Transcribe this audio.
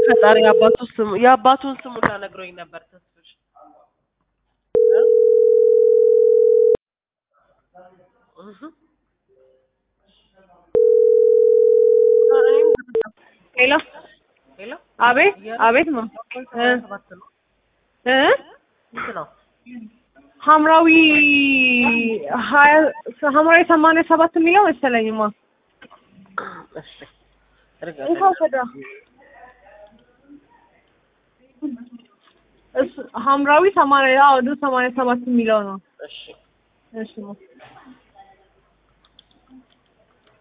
ፈጣሪ የአባቱ ስም የአባቱን ስም ሁላ ነግሮኝ ነበር ተስፍሽ እ? እህ እኔም ሄሎ ሄሎ አቤት አቤት ማ እ ሰባት ነው እ ስንት ነው? ሐምራዊ ሀያ ሐምራዊ ሰማንያ ሰባት የሚለው መሰለኝማ እሺ እርጋ እንኳን ከዳ እሱ ሐምራዊ ሰማንያ አዎ ሰማንያ ሰባት የሚለው ነው እሺ እሺ ማ